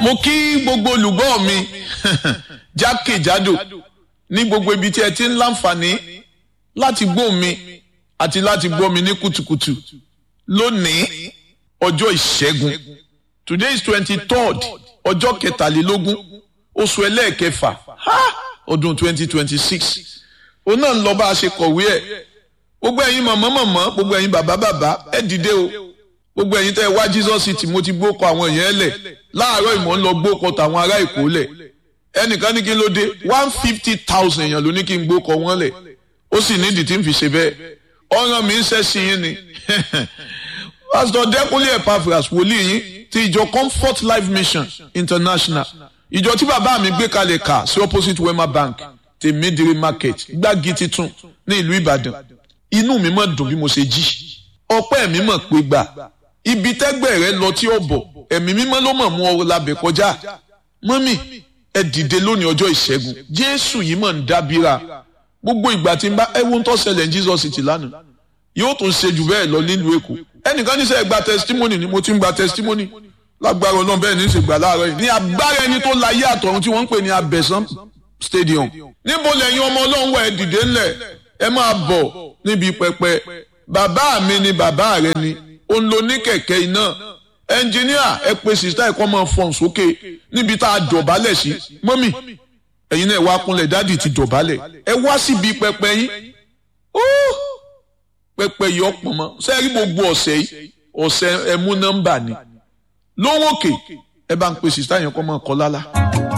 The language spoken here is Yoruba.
mo kí gbogbo olùgbọ́ mi jákèjádò ní gbogbo ibi tí ẹ ti ń láǹfààní láti gbọ́ mi àti láti gbọ́ mi ní kùtùkùtù lónìí ọjọ́ ìṣẹ́gun today is twenty third ọjọ́ kẹtàlélógún oṣù ẹlẹ́ẹ̀kẹfà ọdún twenty twenty six òun náà ń lọ bá a ṣe kọ̀wé ẹ̀ gbogbo ẹ̀yin mọ̀mọ́ mọ̀mọ́ gbogbo ẹ̀yin bàbá bàbá ẹ dìde o gbogbo ẹ̀yin tẹ́ ẹ wá Jesus city mo ti gbókọ àwọn èèyàn lẹ̀ láàárọ̀ ìmọ̀ ń lọ gbókọ tàwọn ará èkó lẹ̀ ẹnìkan ní kí n ló dé one fifty thousand èèyàn ló ní kí n gbókọ wọn lẹ̀ ó sì nídìí tí n fi ṣe bẹ́ẹ̀ ọ̀ràn mi ń ṣẹ́ sí yín ni pásítọ̀ dẹ́kunlé epaphras wòlíì yín ti ìjọ comfort life mission international ìjọ tí bàbá mi gbé kalẹ̀ kà sí opposite wema bank ti midiri market gbági titun ní ìlú ìbàdàn inú mi mọ̀ dùn bí mo ṣe jí ọpẹ́ mi mọ̀ pé gbà ibi tẹ́gbẹ́ rẹ lọ tí ó bọ̀ ẹ̀mí mímọ́ ló mọ̀ mú ọ labẹ̀ kọjá mọ́mì ẹ dìde lónìí ọjọ́ ìṣẹ́gun jésù yìí mọ̀ ń dábìrà gbogbo ìgbà tí n bá ẹwọ́n tó ṣẹlẹ̀ ní jesus ti lánàá yóò tún ṣe jù bẹ́ẹ̀ lọ nílùú èkó ẹnìkan ní sẹ́ gba testimony ni mo ti ń gba testimony lágbára ọlọ́run bẹ́ẹ̀ ní í ṣe gbà láàárọ̀ yìí ní agbára ẹni tó láyé àtọ̀run tí wọ́n ń pè ní abẹ́sán stadium níbo lẹ́yìn ọmọ ọlọ́run wà ẹ dìde ńlẹ̀ ẹ máa bọ̀ níbi pẹpẹ bàbá mi ni bàbá rẹ ni òun ló ní kẹ̀kẹ́ iná ẹnjìníà ẹ pe sista ẹ̀kọ́ máa fọ̀n sókè níbi tá a dọ̀bálẹ̀ sí mọ́mì ẹ̀yin náà ẹ wá kúnlẹ̀ dádì ti dọ̀bálẹ̀ ẹ wá síbi pẹpẹ yín pẹpẹ yìí ọ̀pọ̀ mọ́ sẹ́ẹ̀rí gbogbo ọ̀sẹ̀ yìí ọ̀sẹ̀ ẹ̀mú nọ́mbà ni lówó òkè ẹ bá ń pe sista yẹn kọ́ máa kọ́ lálá.